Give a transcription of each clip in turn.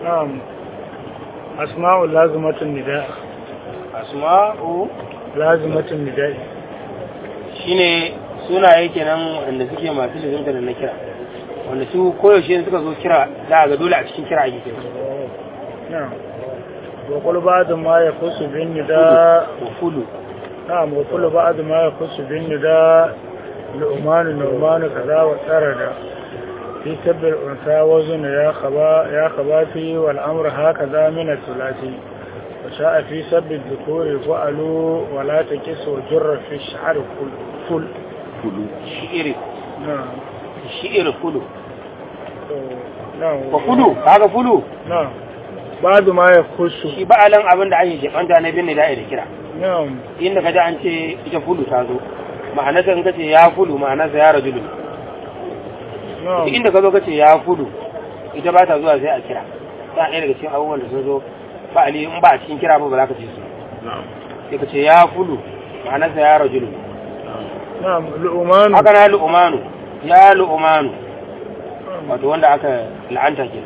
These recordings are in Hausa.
na'am asma'u lazimatun nida asma'u lazimatun nida shine sunaye kenan wanda suke masu lizimta da na kira wanda su koyaushe suka zo kira za a ga dole a cikin kira ake kira na'am wa qul ba'd ma yakhussu bin nida wa fulu na'am wa qul ba'd ma yakhussu bin nida lu'man nu'man kaza wa tarada في سب الأنثى وزن يا خبا يا خباتي والأمر هكذا من الثلاثي وشاء في سب الذكور فعلوا ولا تكس وجر في الشعر فل فل fulu shi'iri نعم shi'iri fulu نعم wa fulu kaga fulu نعم بعد ما يخص shi ba'alan abin da ake jibanta na bin da da kira نعم inda kaji an ce ita fulu ta zo ma'anarsa in kace ya fulu ma'anarsa ya rajulu نعم duk inda ka zo kace ya fulu ita ba ta zuwa sai a kira ta ɗaya daga cikin abubuwan da sun zo ba ali in ba a cikin kira ba ba za ka ce su na'am sai ka ce ya fulu ma'anarsa ya rajulu نعم لؤمان haka na lu'umanu ya lu'umanu wato wanda aka la'anta ke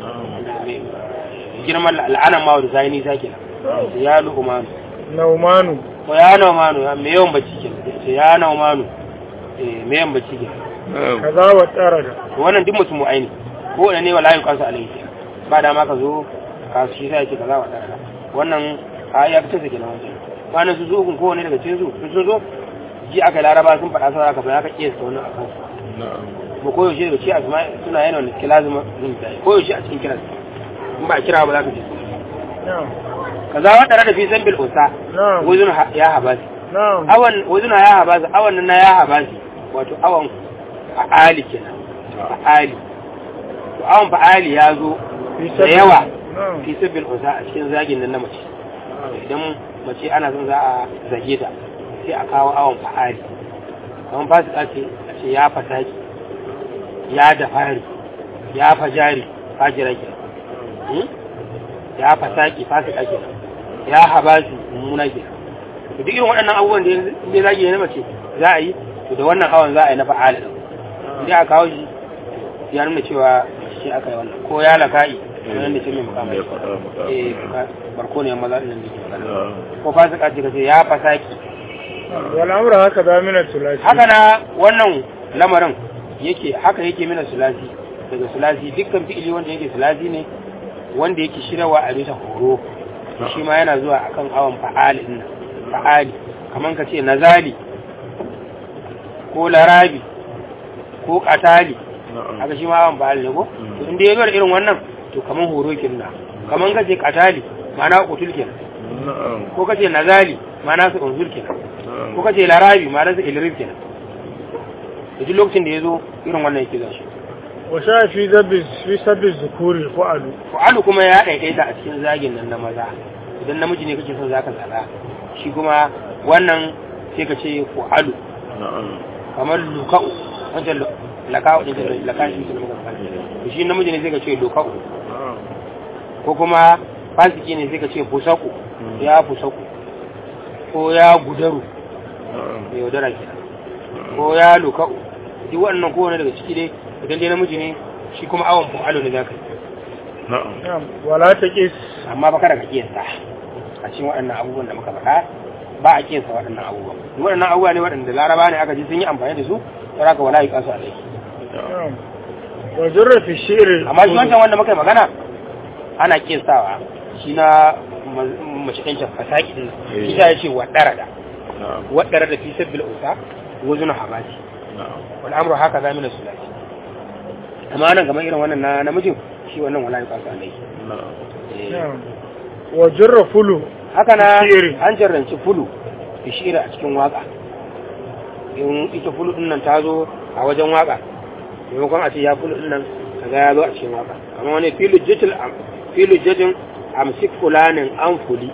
girman la'anan ma da zai nisa ke ya lu'umanu نومان ko ya naumanu ya mai yawan bacci ke ce ya naumanu eh mai yawan bacci ke na'am كذا وترد to wannan duk mutum aini ko wanda ne wallahi kansu alaihi ba da ma ka zo ka shi sai ce kaza wa dara wannan a ya fitar da kenan wancan wannan su zo kun ko wani daga cikin su sun zo ji aka laraba sun faɗa sai aka fa aka kiyasta wannan akan su na'am kuma koyaushe daga ci asma suna yana wanda suke lazima yin da koyaushe a cikin kiran in ba a kira ba za ka ji نعم kaza wa tare da fi san bil usa نعم wazun ha- ya habasi نعم awan wazun ya habasi awan nan na ya habasi wato awan fa'ali kenan fa'ali to awan fa'ali ya zo في da yawa نعم fi sabbil usa a cikin zagin nan na mace idan mace ana son za a zage ta sai a kawo awon fa'ali kamar fasika ce a ce ya fasaki ya dafari ya fajari fajira ke ya fasaki fasika ke ya habasi mummuna ke to duk irin waɗannan abubuwan da ya zage na mace za a yi to da wannan awon za a yi na fa'ali ɗin sai a kawo shi ya nuna cewa shi aka yi wannan ko ya laka'i wannan da ce mai mukamai ya faɗa maka eh barko ne maza ɗin da ke magana na'am ko fasika ce kace ya fasaki والأمر هكذا من الثلاثي haka na wannan lamarin yake haka yake mina sulasi daga sulasi dukkan fi'ili wanda yake sulasi ne wanda yake shiryawa a bisa horo shi ma yana zuwa akan awon fa'ali din nan fa'ali kaman ka ce nazali ko larabi ko katali na'am haka shi ma awon fa'ali ne ko to inda ya zo da irin wannan to kaman horo kenan kaman ka ce katali ma'ana kutul kenan na'am ko ka ce nazali ma'ana su unzul kenan na'am ko kace larabi ma ransa ilrif kenan da duk lokacin da ya zo irin wannan yake zashi وشاء في ذب في سب الذكور فعل fu'alu kuma ya daidaita a cikin zagin nan na maza idan namiji ne kake son zaka zaga shi kuma wannan sai ka ce fu'alu na'am kamar luka'u wancan lu- laka'u din da laka'i din da muka faɗa to shi namiji ne sai ka ce luka'u na'am ko kuma fasiki ne sai ka ce fusaku ya fusaku ko ya gudaru na'am mai yaudara kenan ko ya luka'u duk wannan kowane daga ciki dai idan dai namiji ne shi kuma awon fu'alu ne zaka yi na'am نعم ولا تقيس amma ba kada ka kiyasta a cikin waɗannan abubuwan da muka faɗa ba a kiyasta waɗannan abubuwan Duk waɗannan abubuwa ne waɗanda laraba ne aka ji sun yi amfani da su don haka wala yi kasu alai نعم وجر في الشعر amma shi wancan wanda muka yi magana ana kiyastawa shi na ma- mace ɗan can fasaki ɗin Eh. shi ya ce waɗara da na'am waɗara da fi sabbil usa wazuna habati na'am wal amru haka za mina sulati amma nan kamar irin wannan na namijin shi wannan wala yi kasu alai na'am Eh. نعم وجر فلو haka na Shi'iri. an jarranci fulu da shi'iri a cikin waka in ita fulu din nan ta zo a wajen waka maimakon a ce ya fulu din nan kaga ya zo a cikin waka amma wani filu jitil filu jajin amsik fulanin an fuli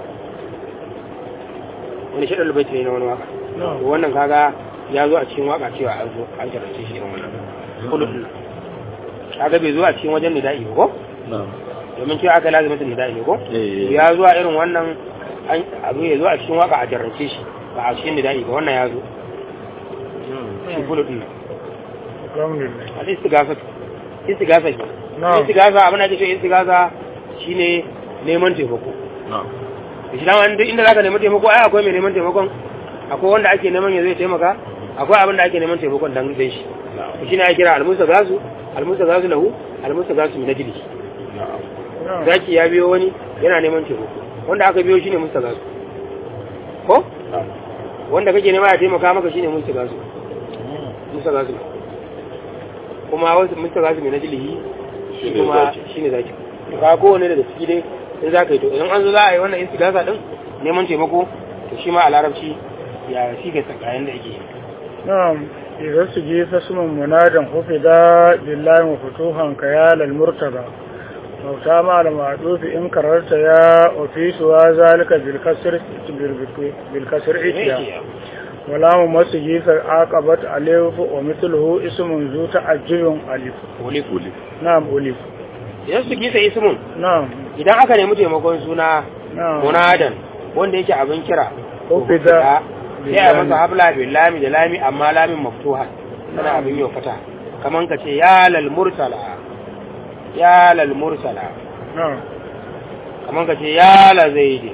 wani shaɗar lubaiti ne na wani waka نعم to wannan kaga ya zo a cikin waka cewa an zo an jarrance shi irin wannan fulu din nan kaga bai zo a cikin wajen nida'i ba ko na'am domin cewa aka lazimatin nida'i ne ko eh ya zuwa irin wannan an- abu ya zo a cikin waka a jarrace shi ba a cikin nida'i ba wannan ya zo shi kulu din nan الحمد لله al istigasa istigasa ke نعم istigasa abin da ake ce istigasa shine neman taimako na'am shi dama duk inda zaka nemi taimako ai akwai mai neman taimakon akwai wanda ake neman ya zai taimaka akwai abin da ake neman taimakon dan dan shi na'am shi ne ake kira almusa gasu almusa gasu lahu almusa gasu min ajli na'am na'am zaki ya biyo wani yana neman taimako wanda aka biyo shine musa gasu ko na'am wanda kake nema ya taimaka maka shine musa gasu musa gasu kuma wasu musa gasu min ajli shi Shine kuma zaki. shine zaki to ka kowane daga ciki dai in za ka yi to idan an zo za a yi wannan istigasa din neman taimako to shi ma a larabci ya shi ga tsakayen da ake yi نعم إذا سجيت اسم منادا خفضا بالله مفتوحا كيال المرتبى موتا مع المعدوف إن كررت يا وفي سوى ذلك بالكسر بالكسر إتيا ولا ممسجيت عاقبت ألف ومثله اسم ذو تعجب ألف olif kuli نعم ألف idan su gisa ismun نعم idan aka nemi taimakon suna نعم munadan wanda yake abin kira Ufida. sai a masa habla bil lami da lami amma lamin maftuha tana abin yau fata kaman ka ce ya lal mursala ya lal mursala نعم kaman ka ce ya la zaidi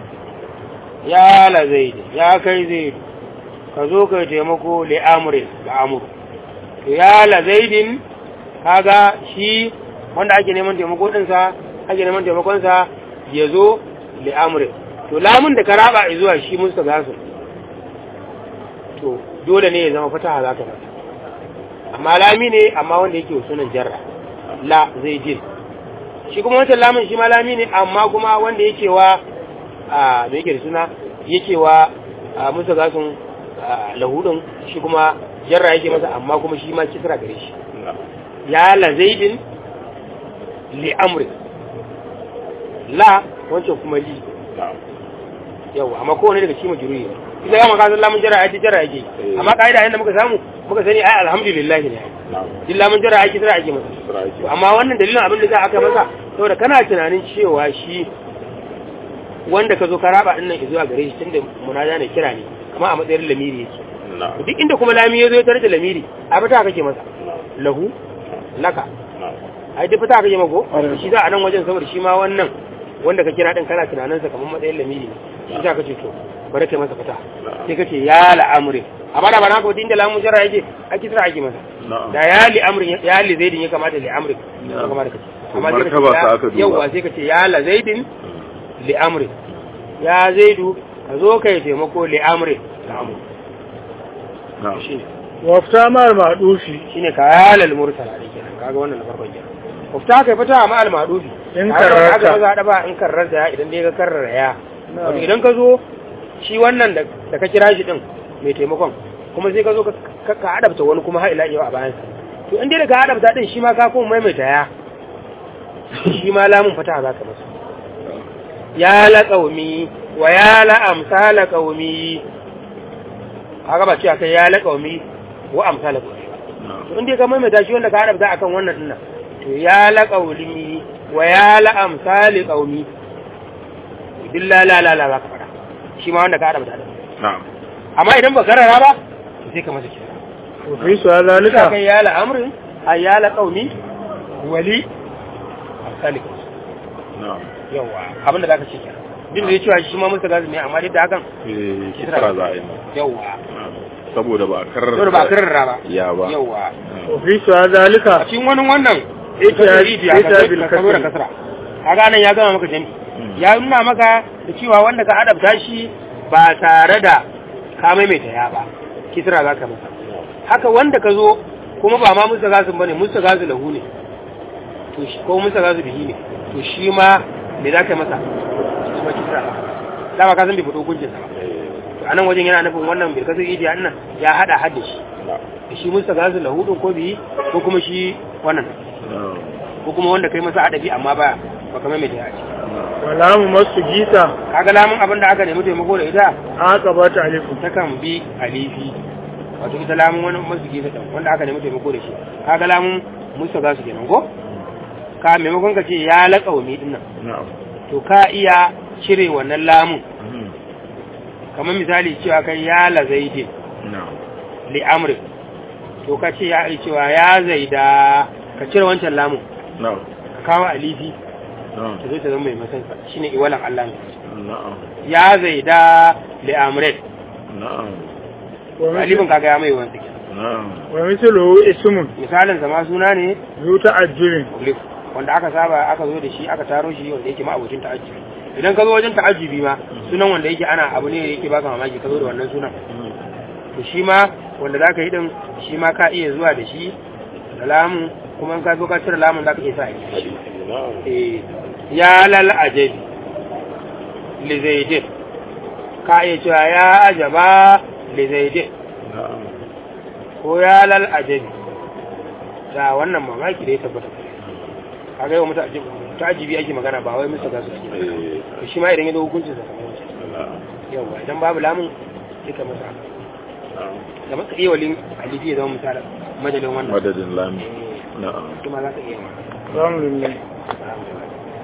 ya la zaidi ya kai zaidi ka zo kai taimako li amrin ga amru to ya la zaidin kaga shi wanda ake neman taimako dinsa ake neman taimakon sa ya zo li amrin to lamun da ka raba zuwa shi musta gasu to dole ne ya zama fataha za ka mata amma lami ne amma wanda yake wa sunan jarra la zai jin shi kuma wancan lamun shi ma lami ne amma kuma wanda yake wa a me yake da suna yake wa a musa gasun a, lahudin shi kuma jarra yake masa amma kuma shi ma kisra gare shi na'am ya la zaidin li amri la wancan kuma li na'am yau amma kowane daga cikin majruri ne ita ya maka san lamun jarra ake jarra yake Eh. amma kaida inda muka samu muka sani ai alhamdulillah ne na'am din lamun jarra ake kisra ake masa sura yake To amma wannan dalilin abin da za a kai masa saboda kana tunanin cewa shi wanda ka zo ka raba din nan zuwa gare shi tunda munada ne kira ne kuma a matsayin lamiri yake na'am duk inda kuma lami ya zo ya tare da lamiri a fita kake masa lahu laka na'am ai duk fita kake mako Ƙwarai. shi za a nan wajen saboda shi ma wannan wanda ka kira din kana tunanin sa kamar matsayin lamiri ne shi za ka ce to bari kai masa fita sai ka ce ya la'amri amma da ba na ka inda lamun jarra yake a kisra ake masa na'am da ya li amrin ya li zaidin ya kamata li amrin ya kamata kace To amma sai ka martaba ce sa ya- aka duba. yawwa sai ka ce ya la zaidin li amrin ya zaidu ka zo kai taimako li amrin da amru na'am shine wafta ma al-ma'dufi shine ka yalal mursala ne kenan kaga wannan na farkon kenan ufta kai fita ma al madufi In Kaga karrarta. aka maza da ba in karrarta ya idan dai ka karrara ya wato idan ka zo shi wannan da da ka kira shi din mai taimakon kuma sai ka zo ka ka- ka adabta wani kuma har ila yau a bayan sa to in dai da ka adabta din shi ma ka kuma maimaita ya shi ma lamun fata za ka masa ya la qaumi wa ya la amsala qaumi kaga ba ce akai ya la qaumi wa amsala qaumi na'am to inda ka maimaita shi wanda ka haɗa akan wannan dinnan to ya la qauli wa ya la amsali qaumi duk la la la la za ka fara shi ma wanda ka haɗa da na'am amma idan ba karara ba to sai ka masa kira وفي سؤال ka ذلك kai ya la amrin ay ya la qaumi wali amsali qaumi na'am yawa abinda zaka ce kenan din da ya cewa shi ma musta gazi ne amma duk da hakan eh kisra za a yi masa. yawa na'am saboda ba a karrar dole ba karara ba ya ba yawa وفي سؤال ذلك a cikin wani wannan Ita- ita ita bil ka zo da kasri. kasra kaga nan ya gama maka jami ya nuna maka da cewa wanda ka adabta shi ba tare da ka maimaita ya ba kisra za ka masa haka wanda ka zo kuma ba ma musa gasu bane musa gasu lahu ne to shi ko musa gasu bihi ne to shi ma me za ka masa shi ma kisra dama ka san bai fito hukuncin sa ba to anan wajen yana nufin wannan bil kasri idiya nan ya hada hadda shi da shi musa gasu lahu din ko bihi ko kuma shi wannan na'am ko kuma wanda kai masa adabi amma ba baka mai mai ya ce ولا ممس جيتا kaga lamun abin da aka nemi taimako da ita عاقبت ألف takan bi alifi wato ita lamun wani masu gefe ɗin wanda aka nemi taimako da shi kaga lamun musa za su kenan ko ka maimakon ka ce ya laƙa mai ɗin nan na'am to ka iya cire wannan lamun Mhm. kamar misali cewa kai ya la zaidin na'am li amri to ka ce ya cewa ya zaida ka cire wancan lamun na'am ka kawo alifi na'am ta zo ta zama mai masansa shine iwalan Allah ne na'am ya zaida li amret na'am wa alifin mislu kaga ya mai wanda ke na'am wa mislu ismun misalin zama suna ne zu ta'ajjubin muglif wanda aka saba aka zo da shi aka taro shi wanda yake ma abocin ta'ajjubi idan ka zo wajen ta'ajjubi ma sunan wanda yake ana abu ne da yake baka mamaki ka zo da wannan sunan to shi ma wanda za ka yi din shi ma ka iya zuwa da shi da lamun kuma in ka zo ka cire lamun za ka iya sa a gefe shi na'am Eh, ya lal ajabi li zaidin ka iya cewa ya ajaba li zaidin na'am ko ya lal ajabi da wannan mamaki da ya tabbata ka ga yau mutu ajibi ta ajibi ake magana ba wai musu gasu ake magana eh to shi ma idan ya zo hukuncin sa kamar wancan na'am yawa idan babu lamun sai ka masa haka na'am da maka iya walin alifi ya zama misalin majalin wannan madadin lami na'am kuma za ka iya ma alhamdulillah